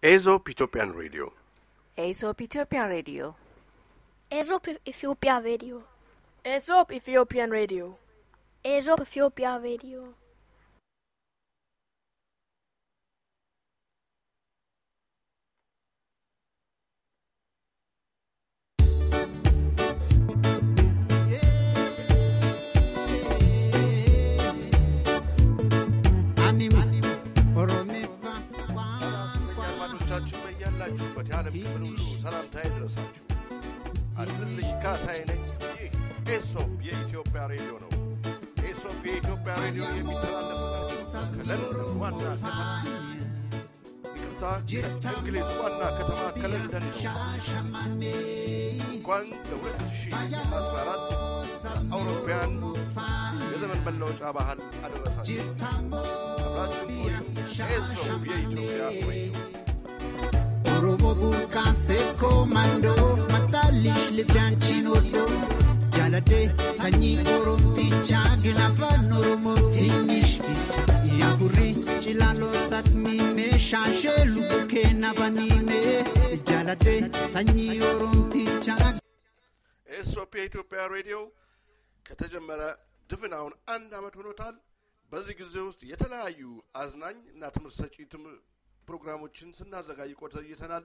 ኤዞፕ ኢትዮጵያን ሬዲዮ ኤሶፕ ኢትዮጵያ ሬዲዮ ኤዞፕ ኢትዮጵያ ሬዲዮ ኤሶፕ ኢትዮጵያን ሬዲዮ ኤዞፕ ኢትዮጵያ ሬዲዮ አድማጮቻችን በያላችሁበት የዓለም ክፍል ሁሉ ሰላምታ ይድረሳችሁ። አድልልኝ ካሳዬ ነኝ። ይህ ኤሶፕ የኢትዮጵያ ሬዲዮ ነው። ኤሶፕ የኢትዮጵያ ሬዲዮ የሚተላለፍላችሁ ከለንደን ዋና ከተማ ይቅርታ፣ ከእንግሊዝ ዋና ከተማ ከለንደን ነው። እንኳን ለ2014 አውሮፓውያን የዘመን መለወጫ ባህል አደረሳችሁ። አብራችሁን ቆዩ። ኤሶፕ የኢትዮጵያ ሬዲዮ ኦሮሞ ቡርቃንሴፍ ኮማንዶ መጣልሽ ልቢያንቺን ወዶ ጃለዴ ሰኚ ኦሮምቲቻ ግን አፋን ኦሮሞ ትንሽ ብቻ ያጉሪ ጭላሎ ሳትሚሜ ሻሼ ሉቡኬና ባኒሜ ጃለዴ ሰኚ ኦሮምቲቻ ኤስኦፒ የኢትዮጵያ ሬዲዮ ከተጀመረ ድፍን አሁን አንድ ዓመት ሆኖታል። በዚህ ጊዜ ውስጥ የተለያዩ አዝናኝ እና ትምህርት ሰጪ ትም- ፕሮግራሞችን ስናዘጋጅ ቆይተናል።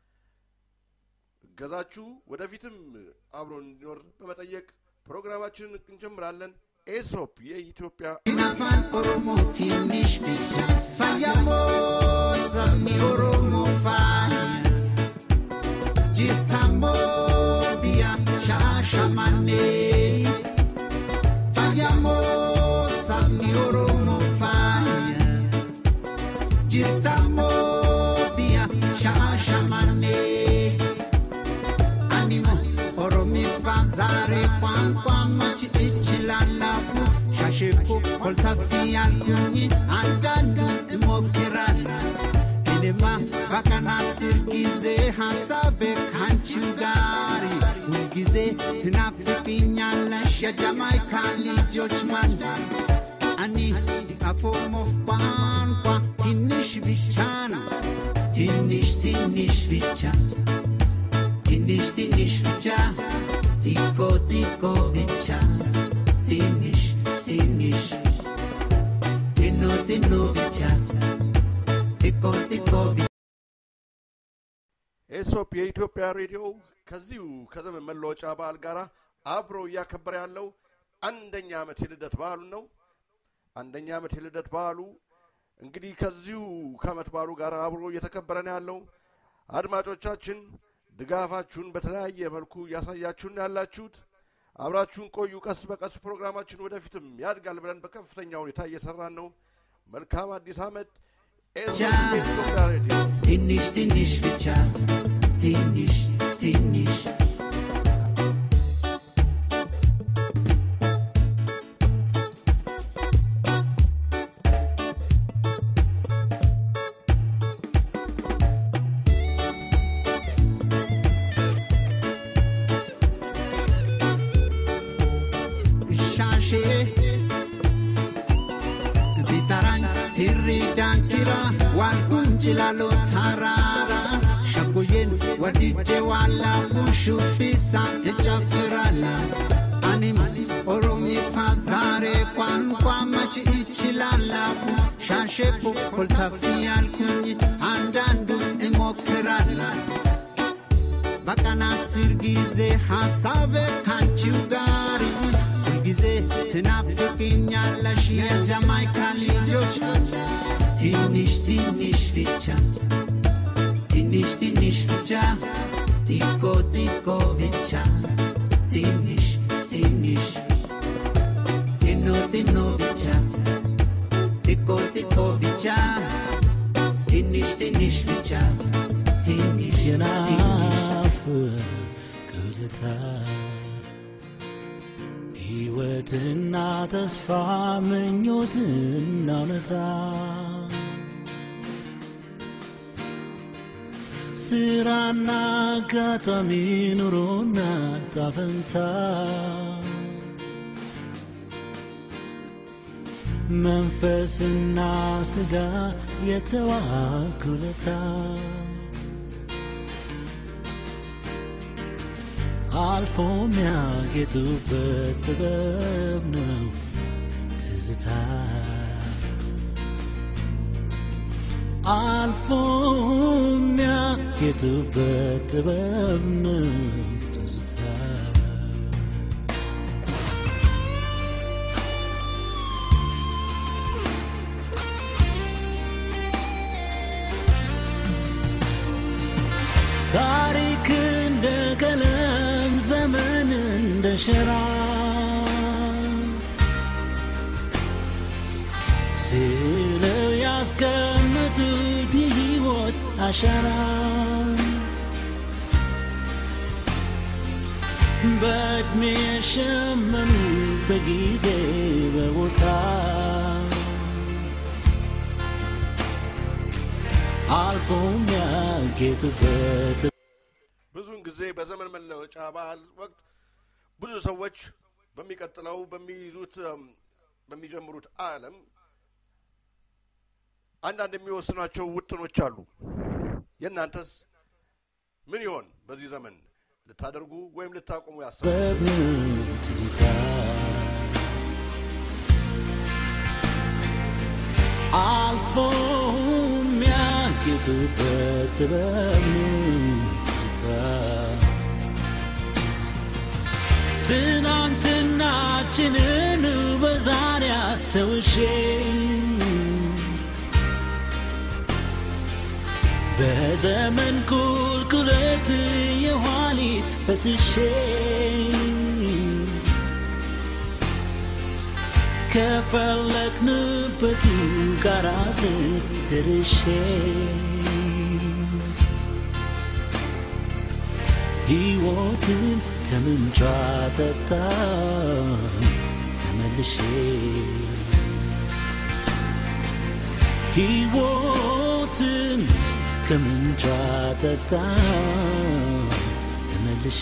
እገዛችሁ ወደፊትም አብሮ እንዲኖር በመጠየቅ ፕሮግራማችንን እንጀምራለን። ኤሶፕ የኢትዮጵያ አፋን ኦሮሞ ትንሽ ብቻ ፋያሞ ሰሚ ኦሮሞ ፋያ ጅታሞ ቢያ ሻሸመኔ ፋያሞ ሰሚ ኦሮሞ ፋያ ጅታሞ ቢያ ሻሸመኔ አንimo ኦሮሚፋ ዛሬ ቋንቋ መች እችላለሁ ሻሼኮ ኮልታፊ ያልኩኝ አንዳንዱ እሞክራለሁ እኔማ በቀን አስር ጊዜ ሀሳቤ ካንቺው ጋር ሁልጊዜ ትናፍቅኛለሽ የጃማይካ ልጆች ማንዳር አኒ አፎሞ ቋንቋ ትንሽ ብቻ ነው ትንሽ ትንሽ ብቻ ትንሽ ትንሽ ብቻ ቲኮ ቲኮ ብቻ ትንሽ ትንሽ ቲኖ ቲኖ ብቻ ቲኮ ቲኮ ብቻ ኤሶፕ የኢትዮጵያ ሬዲዮ ከዚሁ ከዘመን መለወጫ በዓል ጋር አብሮ እያከበረ ያለው አንደኛ ዓመት የልደት በዓሉ ነው። አንደኛ ዓመት የልደት በዓሉ እንግዲህ ከዚሁ ከዓመት በዓሉ ጋር አብሮ እየተከበረ ነው ያለው። አድማጮቻችን ድጋፋችሁን በተለያየ መልኩ እያሳያችሁን ያላችሁት አብራችሁን ቆዩ። ቀስ በቀስ ፕሮግራማችን ወደፊትም ያድጋል ብለን በከፍተኛ ሁኔታ እየሰራን ነው። መልካም አዲስ ዓመት። ኤሶፕ የኢትዮጵያ ሬዲዮ ትንሽ ትንሽ ብቻ ትንሽ ትንሽ ሻሼ ቢጠራኝ ትሪ ዳንኪራ ዋልኩኝ ጭላሎ ተራራ ሸጉዬን ወድጄ ዋላሁ ሹቢሳ እጨፍራላ አኒም ኦሮሚፋ ዛሬ ቋንቋ መች እችላለሁ ሻሼቦ ኮልታፊ ያልኩኝ አንዳንዱ እሞክራላ በቀን አስር ጊዜ ሐሳቤ ካንቺው ጋር ሁልጊዜ ትናፍቅኛለሽ የጃማይካ ልጆች ትንሽ ትንሽ ብቻ ትንሽ ትንሽ ብቻ ቲኮ ቲኮ ብቻ ትንሽ ትንሽ ቲኖ ቲኖ ብቻ ቲኮ ቲኮ ብቻ ትንሽ ትንሽ ብቻ ትንሽ ትንሽ የናፍቅልታ ሕይወትና ተስፋ ምኞትና እውነታ ስራና አጋጣሚ ኑሮና ጣፈንታ መንፈስና ስጋ የተዋጉለታ አልፎ የሚያጌጡበት ጥበብ ነው ትዝታ አልፎ የሚያጌጡበት ጥበብ ነው ትዝታ ታሪክ እንደ ቀለም ዘመን እንደ ሸራ ስለው ያስቀምጡት የሕይወት አሻራ በዕድሜ የሸመኑ በጊዜ በቦታ አልፎ የሚያጌጡበት ብዙውን ጊዜ በዘመን መለወጫ በዓል ወቅት ብዙ ሰዎች በሚቀጥለው በሚይዙት እም፣ በሚጀምሩት ዓለም አንዳንድ የሚወስኗቸው ውጥኖች አሉ። የእናንተስ ምን ይሆን? በዚህ ዘመን ልታደርጉ ወይም ልታቆሙ ያሰ ጥበብ ትዝታ አልፎ የሚያጌጡበት ጥበብ ትዝታ ትናንትናችንን በዛሬ አስተውሼ በዘመን ቁልቁለት የኋሊት ፈስሼ ከፈለግንበቱ ጋራ ስደርሼ ሕይወትን ከምንጯ ጠጣ ተመልሼ ሕይወትን ከምንጯ ጠጣ ተመልሼ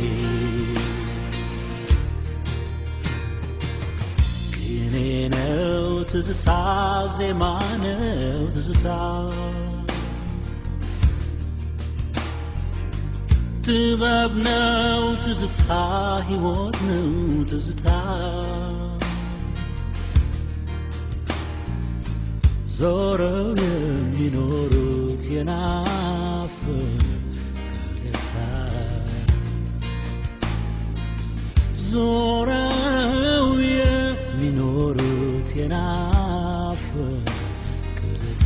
ቅኔ ነው ትዝታ ዜማ ነው ትዝታ ጥበብ ነው ትዝታ ሕይወት ነው ትዝታ ዞረው የሚኖሩት የናፍቆታ ዞረው የሚኖሩት የናፍቆታ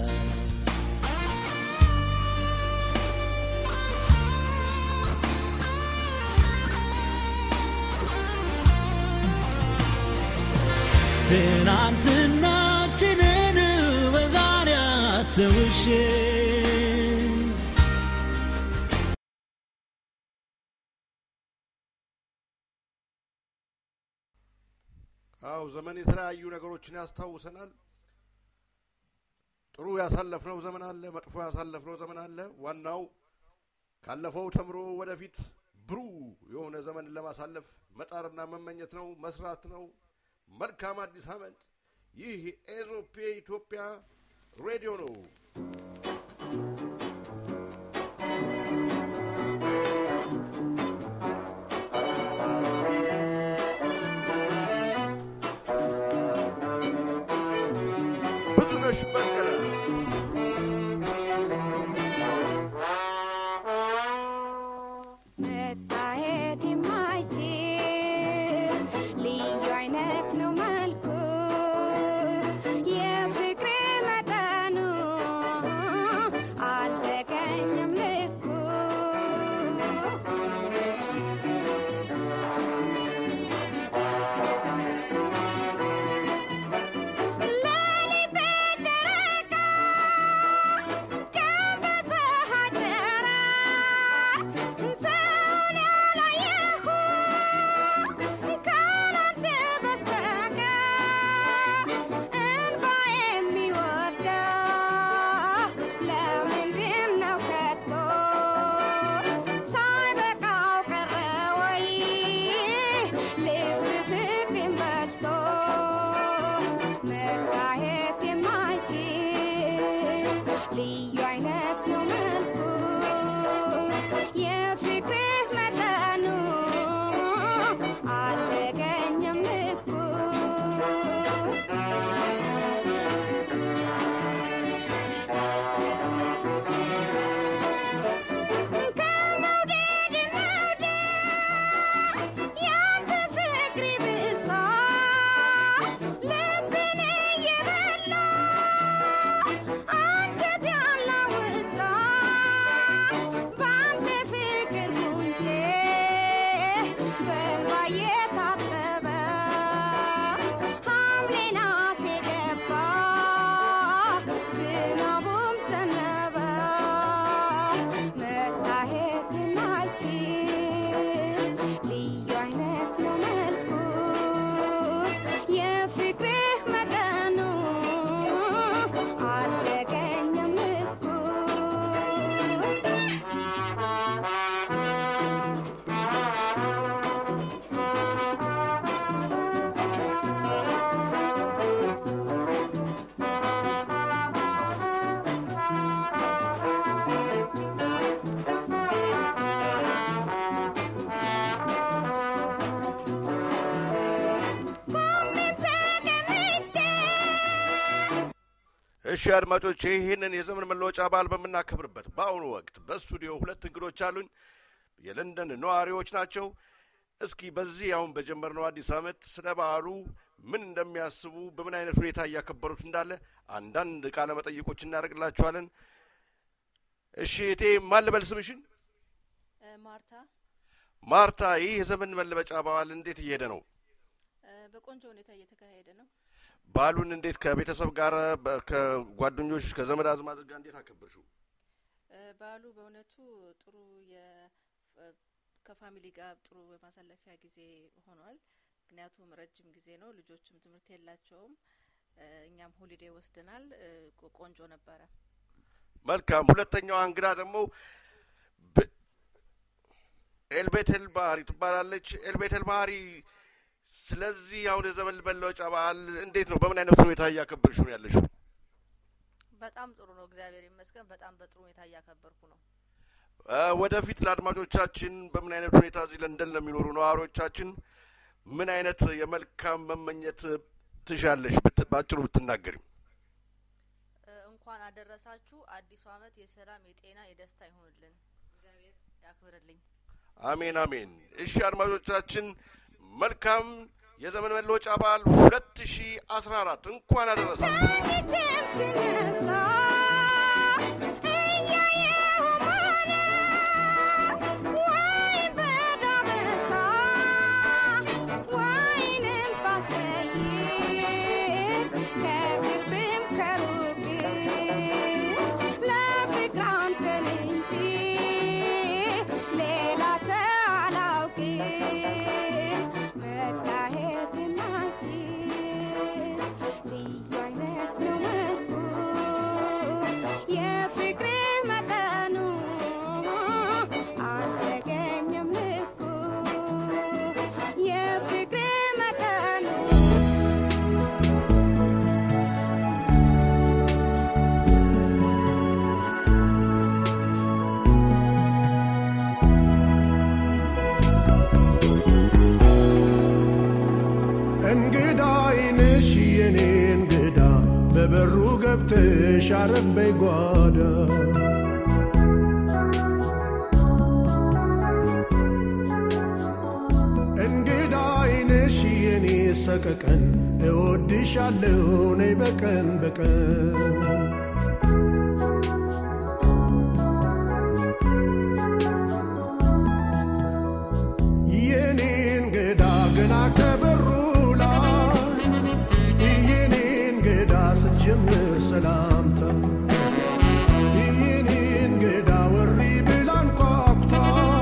ትናንትናችንን በዛሬ አስተውሼ አው ዘመን የተለያዩ ነገሮችን ያስታውሰናል። ጥሩ ያሳለፍነው ዘመን አለ፣ መጥፎ ያሳለፍነው ዘመን አለ። ዋናው ካለፈው ተምሮ ወደፊት ብሩህ የሆነ ዘመን ለማሳለፍ መጣርና መመኘት ነው፣ መስራት ነው። መልካም አዲስ ዓመት። ይህ ኤዞፕ የኢትዮጵያ ሬዲዮ ነው። ብዙነሽ በቀለ መታየት የማይችል ልዩ አይነት ነው መልኩ የፍቅሬ መጠኑ አልተገኘም ልኩ ሌሊት በጨረቃ እሺ አድማጮች ይህንን የዘመን መለወጫ በዓል በምናከብርበት በአሁኑ ወቅት በስቱዲዮ ሁለት እንግዶች አሉኝ። የለንደን ነዋሪዎች ናቸው። እስኪ በዚህ አሁን በጀመርነው አዲስ ዓመት ስለ በዓሉ ምን እንደሚያስቡ በምን አይነት ሁኔታ እያከበሩት እንዳለ አንዳንድ ቃለ መጠይቆች እናደርግላችኋለን። እሺ እቴ ማን ልበል ስምሽን? ማርታ ማርታ፣ ይህ የዘመን መለወጫ በዓል እንዴት እየሄደ ነው? እ፣ በቆንጆ ሁኔታ እየተካሄደ ነው። በዓሉን እንዴት ከቤተሰብ ጋር በ- ከጓደኞች ከዘመድ አዝማድ ጋር እንዴት አከበርሽው? እ፣ በዓሉ በእውነቱ ጥሩ የ እ፣ ከፋሚሊ ጋር ጥሩ የማሳለፊያ ጊዜ ሆኗል። ምክንያቱም ረጅም ጊዜ ነው፣ ልጆችም ትምህርት የላቸውም። እ፣ እኛም ሆሊዴ ወስደናል። እ፣ ቆ- ቆንጆ ነበረ። መልካም። ሁለተኛዋ እንግዳ ደግሞ በ- ኤልቤቴል ባህሪ ትባላለች። ኤልቤቴል ባህሪ፣ ስለዚህ አሁን የዘመን መለወጫ በዓል እንዴት ነው? በምን አይነት ሁኔታ እያከበርሽ ነው ያለሽው? በጣም ጥሩ ነው፣ እግዚአብሔር ይመስገን። በጣም በጥሩ ሁኔታ እያከበርኩ ነው። እ፣ ወደፊት ለአድማጮቻችን በምን አይነት ሁኔታ እዚህ ለንደን ለሚኖሩ ነዋሪዎቻችን ምን አይነት የመልካም መመኘት ትሻለሽ? ብት- በአጭሩ ብትናገሪ። እ፣ እንኳን አደረሳችሁ። አዲሱ ዓመት የሰላም የጤና የደስታ ይሆንልን። እግዚአብሔር ያክብርልኝ። አሜን አሜን። እሺ አድማጮቻችን መልካም የዘመን መለወጫ በዓል ሁለት ሺ አስራ አራት እንኳን አደረሳችሁ። ፊትም ስነሳ እያየሁ ማለፍ ወይን በዳበሳ ወይንም ባስተይን ከቅርብም ከሩቅም ለፍቅር አንተን እንጂ ሌላ ሰው አላውቅም። መታየትናችን ልዩ አይነት ነው መልኩ የፍቅር መጠኑ አልተገኘም ልኩ የፍቅር መጠኑ እንግዳ አይንሽ የኔ እንግዳ በበሩ ገብተሽ አረፍ በይ ጓዳ እንግዳ አይንሽ የኔ ሰቀቀን እወድሻለሁ ነይ በቀን በቀን የኔ እንግዳ ገና ከበሩ ላይ የኔ እንግዳ ስትጀምር ሰላምታ የኔ እንግዳ ወሪ ብላ አንኳኩታ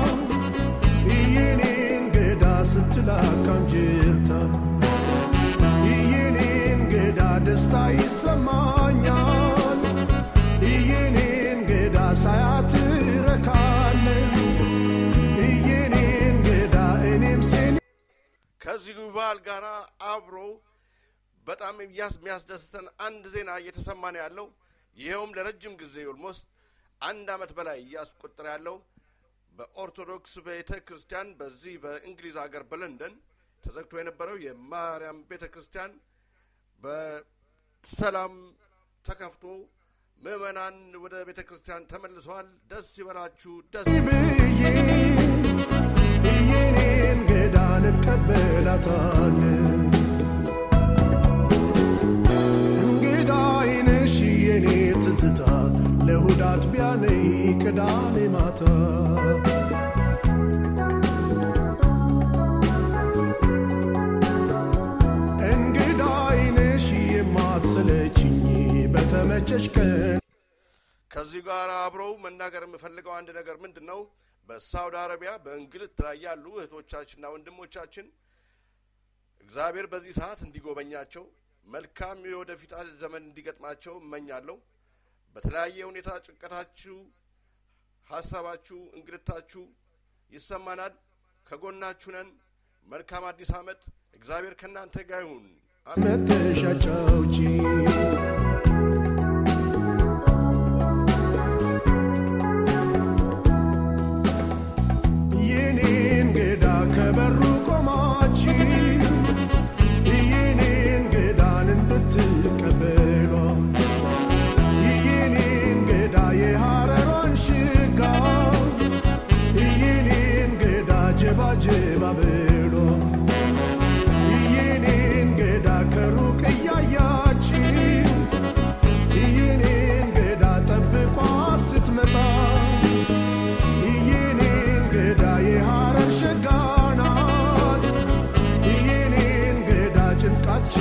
የኔ እንግዳ ስትላካም ጅርታ የኔ እንግዳ ደስታ ይሰማኛል የኔ እንግዳ ሳያት ረካለን የኔ እንግዳ እኔም ሴን ከዚሁ በዓል ጋር አብሮ በጣም የሚያስ- የሚያስደስተን አንድ ዜና እየተሰማ ነው ያለው። ይኸውም ለረጅም ጊዜ ኦልሞስት አንድ ዓመት በላይ እያስቆጠረ ያለው በኦርቶዶክስ ቤተ ክርስቲያን በዚህ በእንግሊዝ ሀገር በለንደን ተዘግቶ የነበረው የማርያም ቤተ ክርስቲያን በሰላም ተከፍቶ ምዕመናን ወደ ቤተ ክርስቲያን ተመልሰዋል። ደስ ይበላችሁ፣ ደስ ብዬ የኔ እንግዳ እንቀበላታለን እንግዳ አይነሽ የኔ ትዝታ ለእሁድ አጥቢያ ነይ ቅዳሜ ማታ እንግዳ አይነሽ የማትሰለችኝ በተመቸሽ ቀን ከዚህ ጋር አብረው መናገር የምፈልገው አንድ ነገር ምንድን ነው? በሳውዲ አረቢያ በእንግልት ላይ ያሉ እህቶቻችንና ወንድሞቻችን እግዚአብሔር በዚህ ሰዓት እንዲጎበኛቸው መልካም የወደፊት ዘመን እንዲገጥማቸው እመኛለሁ። በተለያየ ሁኔታ ጭንቀታችሁ፣ ሀሳባችሁ፣ እንግልታችሁ ይሰማናል። ከጎናችሁ ነን። መልካም አዲስ ዓመት። እግዚአብሔር ከእናንተ ጋር ይሁን። አሜን። መተሻጫውጪ የኔ እንግዳ ከበሩ ቆማች የኔ እንግዳን እንድትቀበሏ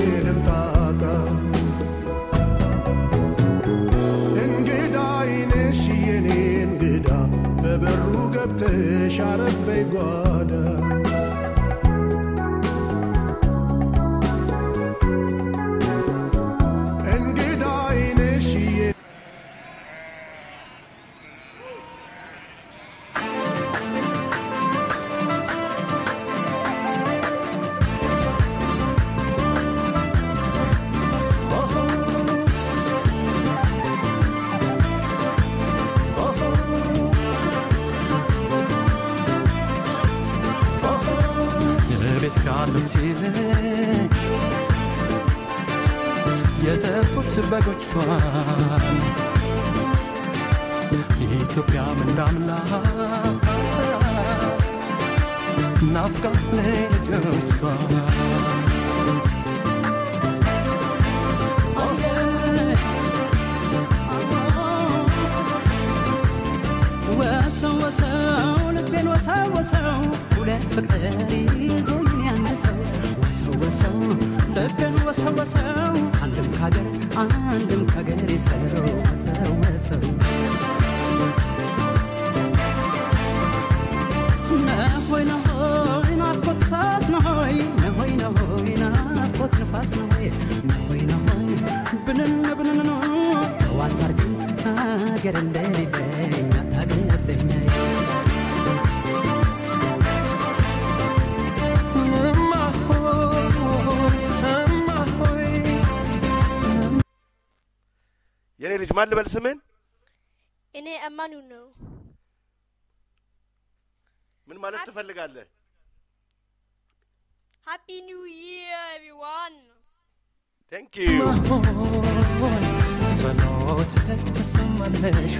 ያለምንም ጣጣ እንግዳ አይነሽ የኔ እንግዳ በበሩ ገብተሽ አረበይ ጓዳ እንግዳ አይነሽ የኔ ቤት ካሉት ይልቅ የጠፉት በጎቿን ኢትዮጵያም እንዳምላክ ናፍቃ ልጆቿ ወሰው ወሰው ልቤን ወሰው ወሰው ሁለት ፍቅር ይዞኝ ያንድ ሰው ወሰው ወሰው ልቤን ወሰው ወሰው አንድም ካገር አንድም ካገር ሰው ወሰው ወሰው ነሆይ ነሆይ ናፍቆት እሳት ነሆይ ነሆይ ነሆይ ናፍቆት ንፋስ ነሆይ ነሆይ ነሆይ ብንን ብንን ነው ተዋት አርግኝ ሀገር እንደሌለኝ አታገለብኝ እማ ሆይ እማ ሆይ የኔ ልጅ ማን ልበል ስምን? እኔ እማኑ ነው። ምን ማለት ትፈልጋለህ? ሃፒ ኒው ይር ኤቭሪዋን። ቴንክ ዩ ጸሎት ተሰማለሽ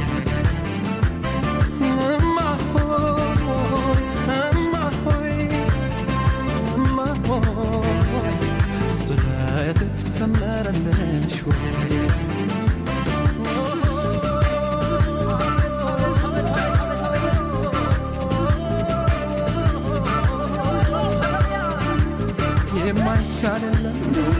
እማ ሆይ እማ ሆይ እማ ሆይ ስለት ሰመረለሽ የማይቻልለም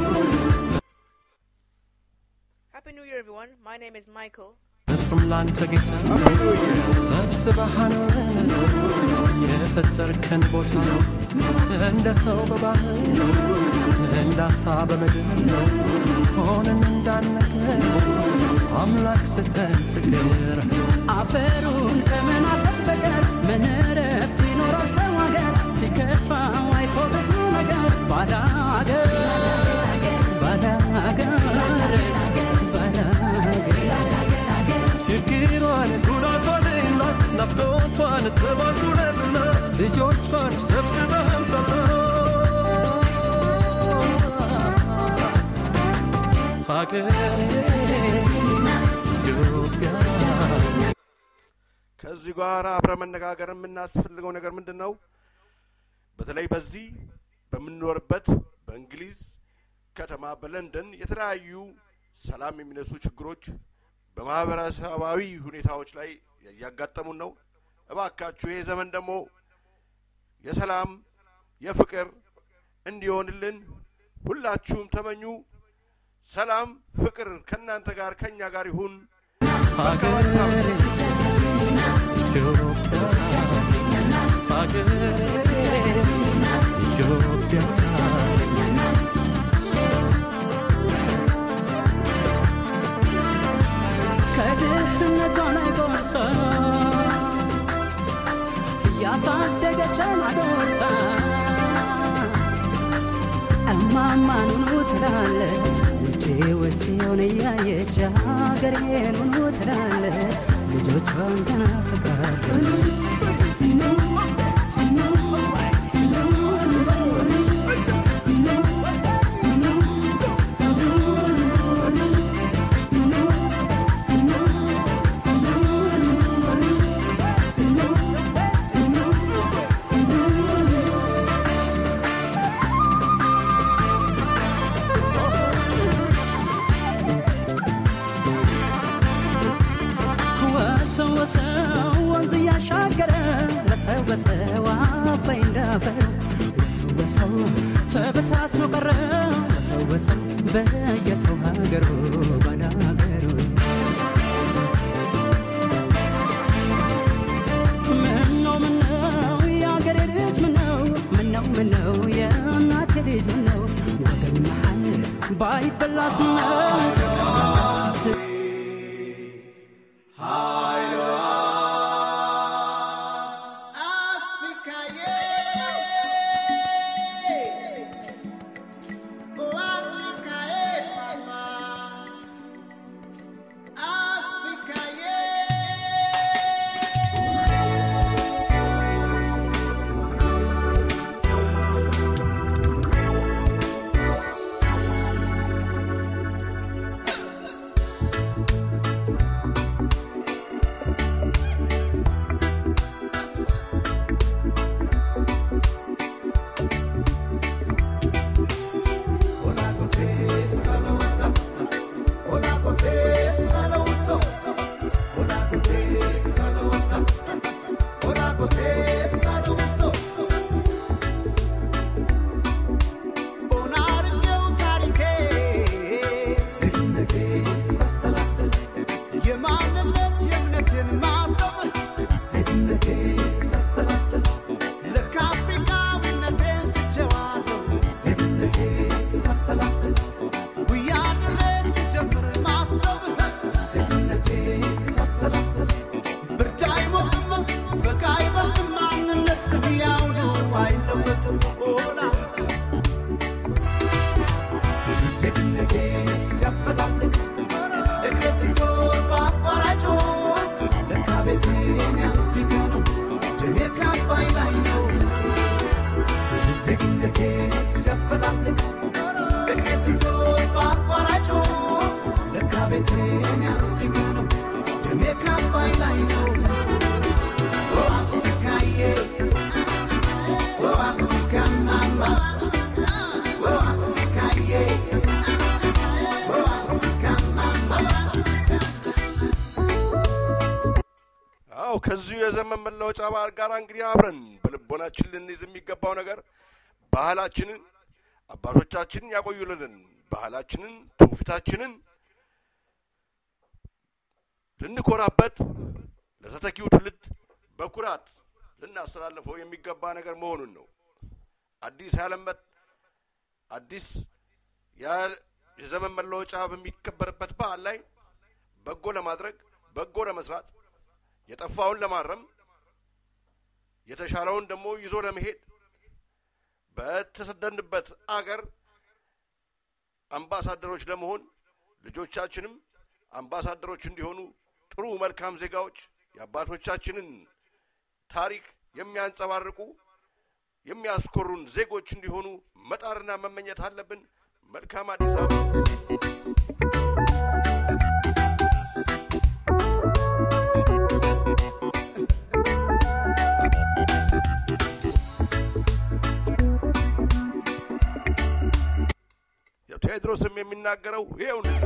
Happy New Year, everyone. My name is Michael. እሱም ላንተ ጌታ ሰብስበህ አኖረን የፈጠርከን ቦታ እንደ ሰው በባህር እንደ አሳ በምድር ሆነን እንዳነገር አምላክ ስተን ፍቅር አፈሩን ከምን አፈር በቀር ምን እረፍት ይኖራል ሰው ሀገር ሲከፋው አይቶ ብዙ ነገር ባዳ ሀገር ባዳ ሀገር ባዳ ሀገር ችግሯን ጉዳቷንና ናፍቆቷን ተባጉረትናት ልጆቿን ሰብስበህ አምጣና ሀገሬ ኢትዮጵያ ከዚህ ጋር አብረ መነጋገር የምናስፈልገው ነገር ምንድን ነው? በተለይ በዚህ በምንኖርበት በእንግሊዝ ከተማ በለንደን የተለያዩ ሰላም የሚነሱ ችግሮች በማህበረሰባዊ ሁኔታዎች ላይ እያጋጠሙን ነው። እባካችሁ ይሄ ዘመን ደግሞ የሰላም የፍቅር እንዲሆንልን ሁላችሁም ተመኙ። ሰላም፣ ፍቅር ከእናንተ ጋር ከእኛ ጋር ይሁን። ሀገሬ ኢትዮጵያ ሀገሬ ኢትዮጵያ ከድህነቷ ላይ ጎርሳ እያሳደገችን አጎርሳ እማማኑኑ ትላለች ውጪ ውጪውን እያየች ሀገሬኑኑ ትላለች ልጆቿን ተናፍቃለች ወሰው ወሰው ወንዝ እያሻገረ ለሰው በሰው አባይ እንዳፈር ወሰው ወሰው ተበታትኖ ቀረ ወሰው ወሰው በየሰው ሀገሩ ባላገሩ ምነው ምነው የአገሬ ልጅ ምነው ምነው ምነው የእናቴ ልጅ ምነው ወገን መሃል ባይበላስ ምነው የማንነት የእምነትን ማተብ ልክ አፍሪካዊነቴን ስቼዋለሁ ጉያ ድሬ ስጀምር ማሰብ ብርድ አይሞቅም በጋ አይበርድም ማንነት ያው ነው አይለወጥም ሆና ዜግነቴ ሲያፈላልግ እግሬ ሲዞር በአቋራጮ ለካ ቤቴን የአፍሪካ ነው ደሜ ከአባይ ላይ ነው ዜግነቴ ሲያፈላልግ እግሬ ሲዞር በአቋራጮ ለካ ቤቴን የአፍሪካ ነው ደሜ ከአባይ ላይ ነው ኦ አፍሪካዬ ኦ አፍሪካ ማማ ኦ አፍሪካዬ ኦ አፍሪካ ማማ አዎ ከዚሁ የዘመን መለወጫ በዓል ጋር እንግዲህ አብረን በልቦናችን ልንይዝ የሚገባው ነገር ባህላችንን አባቶቻችንን ያቆዩልንን ባህላችንን ትውፊታችንን ልንኮራበት ለተተኪው ትውልድ በኩራት ልናስተላልፈው የሚገባ ነገር መሆኑን ነው። አዲስ ያለመት አዲስ ያ- የዘመን መለወጫ በሚከበርበት በዓል ላይ በጎ ለማድረግ በጎ ለመስራት የጠፋውን ለማረም የተሻለውን ደግሞ ይዞ ለመሄድ በተሰደንበት አገር አምባሳደሮች ለመሆን ልጆቻችንም አምባሳደሮች እንዲሆኑ ጥሩ መልካም ዜጋዎች የአባቶቻችንን ታሪክ የሚያንጸባርቁ የሚያስኮሩን ዜጎች እንዲሆኑ መጣርና መመኘት አለብን። መልካም አዲስ ዓመት። ቴዎድሮስም የሚናገረው ይኸው ነው።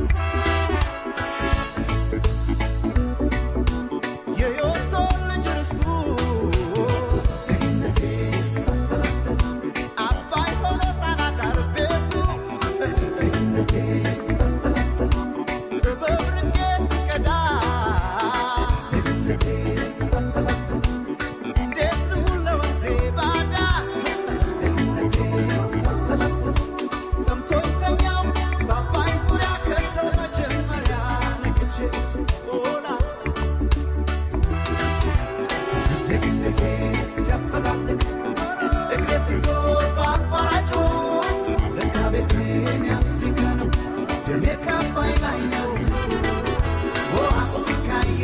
የዮቶን ልጅ ርስቱ አባይ ሆኖ ጣና ዳር ቤቱ ጥበብ ርቄ ስቀዳ እንዴት ልሁን ለወንዜ ባዳ ጠምቶኝ ተኛው በአባይ ዙሪያ ከሰው መጀመሪያ ነቅቼ ሆና ዜግነቴ ሲያፈላልግ እግሬ ሲዞር በአቋራጩ ለካ ቤቴን የአፍሪካ ነው ደሜ ከአባይ ላይ ነው ኦ አፍሪካዬ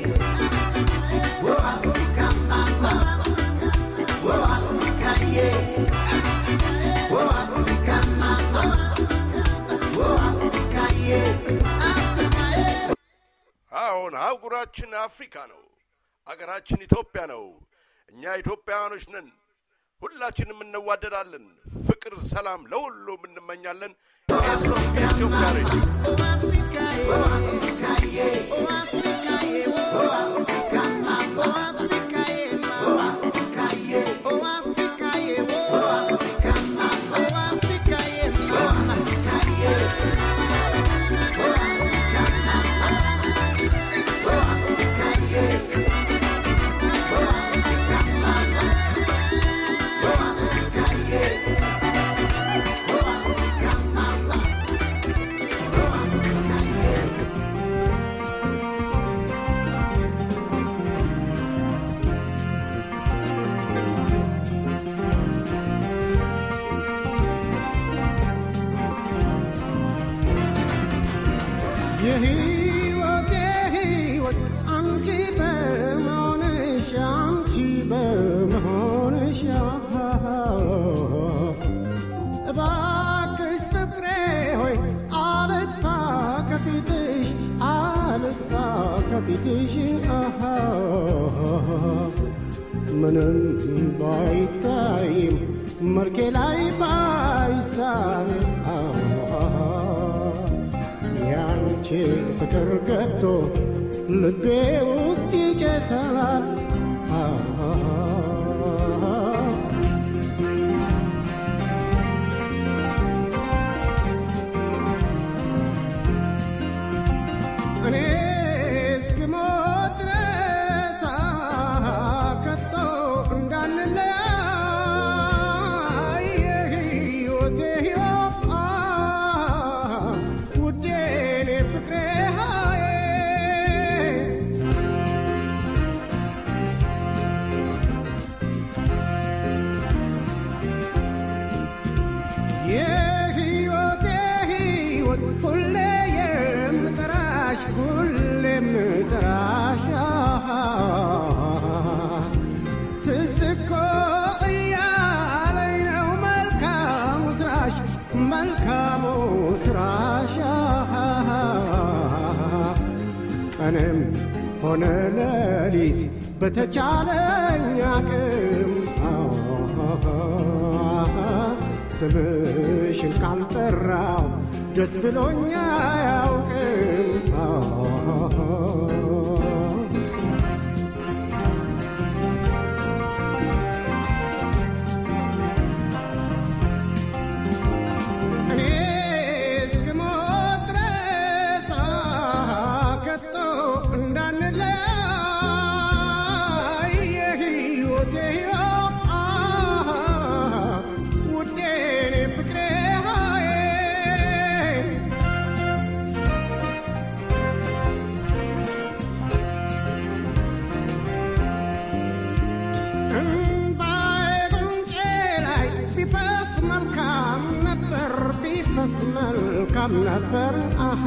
ኦ አፍሪካ ማማ ኦ አፍሪካዬ ኦ አፍሪካ ማማ ኦ አፍሪካዬ አፍሪካዬ አሁን አህጉራችን አፍሪካ ነው። አገራችን ኢትዮጵያ ነው። እኛ ኢትዮጵያውያኖች ነን። ሁላችንም እንዋደዳለን። ፍቅር፣ ሰላም ለሁሉም እንመኛለን። ኤሶ ኢትዮጵያ ሬዲዮ Oh, የሕይወቴ ሕይወት አንቺ በመሆንሽ አንቺ በመሆንሽ እባክሽ ፍቅሬ ሆይ አልጥፋ ከፊትሽ አልጥፋ ከፊትሽ አሃ ምንም ባይታይም መልኬ ላይ ባይሳል ያንቺ ፍቅር ገብቶ ልቤ ውስጥ ይጨሳል እኔ እስክሞት ድረስ ከቶ እንዳንለያይ የሕይወቴ ሕይወት ውዴ እኔ ፍቅሬ ሃዬ የሕይወቴ ሕይወት ሁሌ የምጠራሽ ሁሌ የምጠራሽ ትዝ እኮ እያለኝ ነው መልካሙ ስራሽ መልካሙ ስራሽ ቀንም ሆነ ሌሊት በተቻለኝ አቅም ስምሽን ካልጠራው ደስ ብሎኛ አያውቅም እኔ እስክሞት ድረስ ከቶ እንዳንለያይ የሕይወቴ ሕይወት ውዴ እኔ ፍቅሬ ሃዬ እምባዬ ጉንጬ ላይ ቢፈስ መልካም ነበር ቢፈስ መልካም ነበር አሃ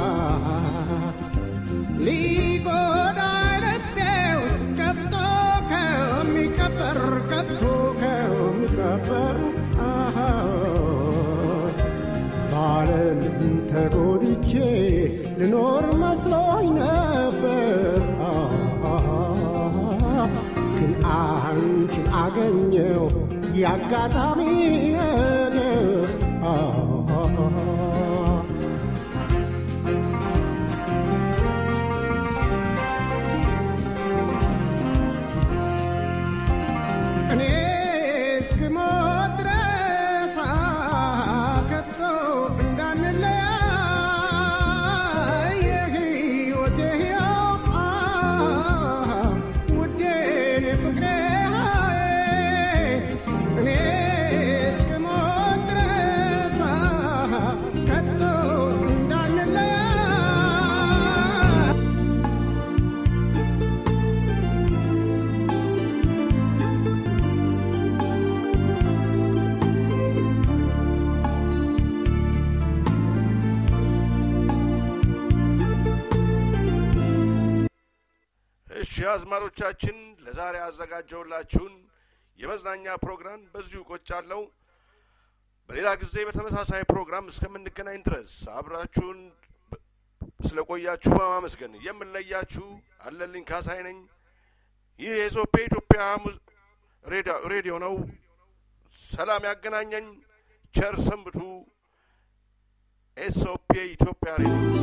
ሊጎዳኝ ልቤ ውስጥ ገብቶ ከሚቀበር ገብቶ ከሚቀበር አሃ በዓለም ተጎድቼ ልኖር መስሎኝ ነበር ግን አንቺን አገኘው የአጋጣሚ ነገር እኔ እስክሞት ድረስ ከቶ እንዳንለያይ የሕይወቴ ሕይወት ውዴ እኔ ፍቅሬ ሃዬ እኔ እስክሞት ድረስ ከቶ እንዳንለያይ እሺ አዝማሮቻችን ለዛሬ ያዘጋጀውላችሁን የመዝናኛ ፕሮግራም በዚሁ ቆጫለው። በሌላ ጊዜ በተመሳሳይ ፕሮግራም እስከምንገናኝ ድረስ አብራችሁን በ- ስለቆያችሁ በማመስገን የምንለያችሁ አለልኝ ካሳይ ነኝ። ይህ የኢሶፔ ኢትዮጵያ ሙዝ- ሬዳ- ሬዲዮ ነው። ሰላም ያገናኘኝ። ቸር ሰንብቱ። ኤስኦፒ ኢትዮጵያ ሬዲዮ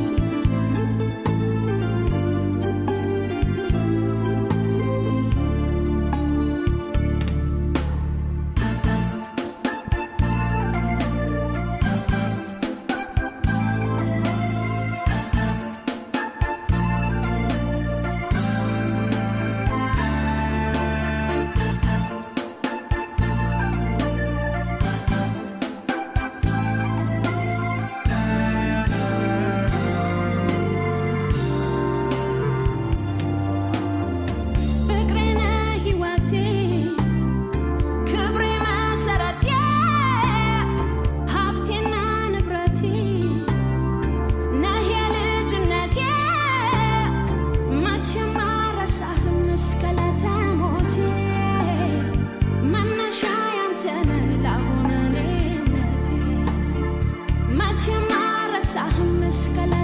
መስቀል